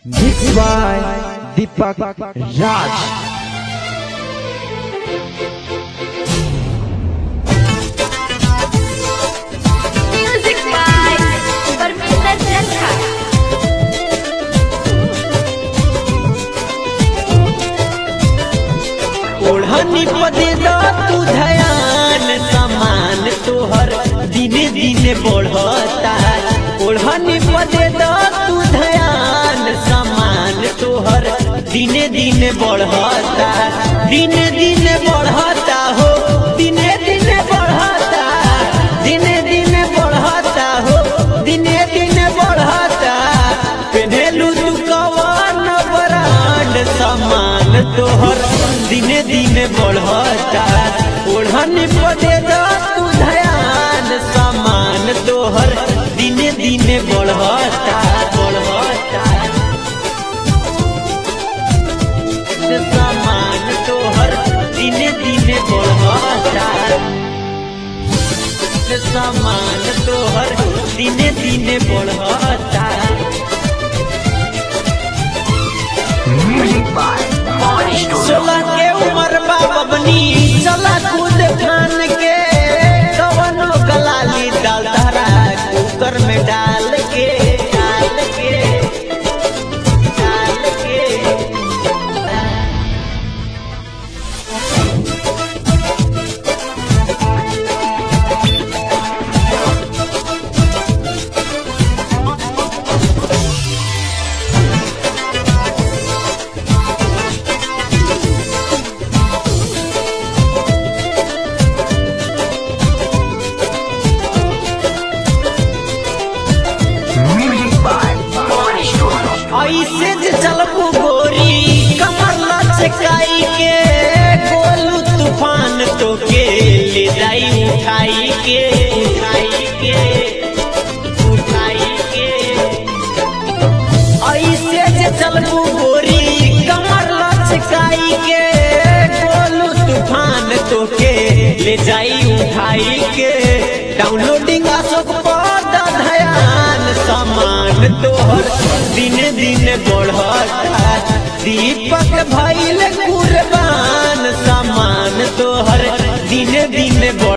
Mixed by Deepak Raj. Music by Parminder Jalka. ओढ़नी पदे द तू धयान समान तोहर दिने दिने बढ़ता ओढ़नी पदे द तू धयान समान तोहर दिने दिने बढ़ता दिने दिने बढ़ता हो दिने दिने बढ़ता दिने दिने बढ़ता हो दिने दिने बढ़ता पेन्हेलू तू कवन ब्रांड समान तोहर दिने दिने बढ़ता ओढ़नी पदे द तू धयान समान तोहर दिने दिने बढ़ता बढ़ता समान तोहर दिने दिने बढ़ता समान तोहर दिने दिने बढ़ता सोलह के उम्र बाबनी चला कूद खान के कवनो गलाली डाल धरा कुकर में डाल के डाल के डाल के ऐसे जे चलबू गोरी कमर लचकाई के गोलू तूफान तो के ले जाई उठाई के उठाई के उठाई के ऐसे जे चलबू गोरी कमर लचकाई के गोलू तूफान तो के ले जाई उठाई के डाउनलोडिंग अशोक पद धयान समान तोहर दिन दिन बढ़ता दीपक भैल कुर